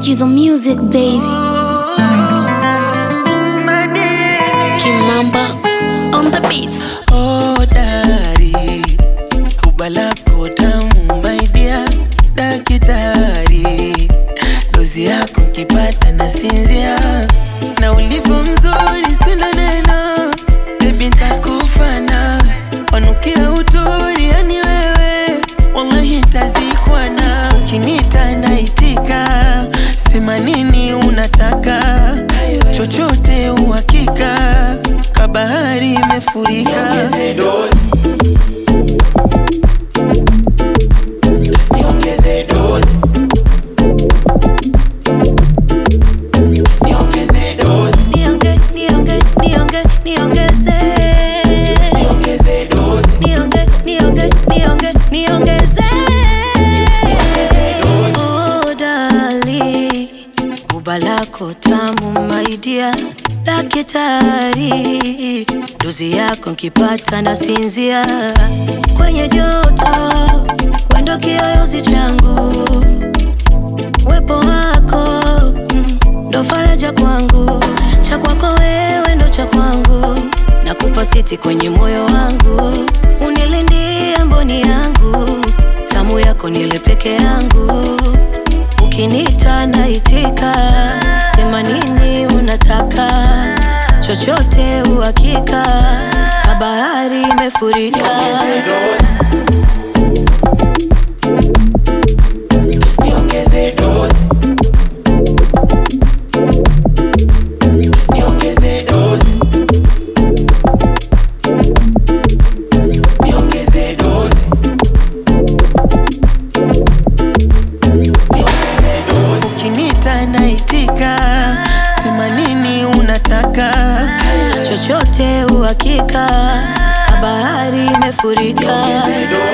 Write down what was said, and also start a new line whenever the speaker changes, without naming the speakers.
Jizo Music baby. Kimamba on the beats.
Oh, dari Kuba lako tamu my dear Dakitari Dozi yako nkipata na sinzia Na ulivyo mzuri sina neno Baby ntakufa nawe Wanukia uturi yani wewe Wallahi ntazikwa na Ukinita naitika Sema nini unataka Chochote uhakika Kabahari imefurika Niongeze dozi Niongeze dozi
Nionge, nionge, nionge, niongeze.
Niongeze dozi
Nionge, nionge, nionge, niongeze. Oh, dali, buba lako tamu my dear Dakitari, dozi yako nkipata na sinzia kwenye joto, wendo kiyoyozi changu Wepo wako mm, ndo faraja kwangu, cha kwako wewe ndo cha kwangu, nakupa siti kwenye moyo wangu, unilindie mboni yangu, tamu yako nile peke yangu, ukinita naitika, sema nini unataka, chochote uhakika, kabahari imefurika.
Niongeze dozi Niongeze dozi Niongeze dozi Niongeze dozi Ukinita naitika Sema nini unataka
chochote uhakika, kabahari imefurika.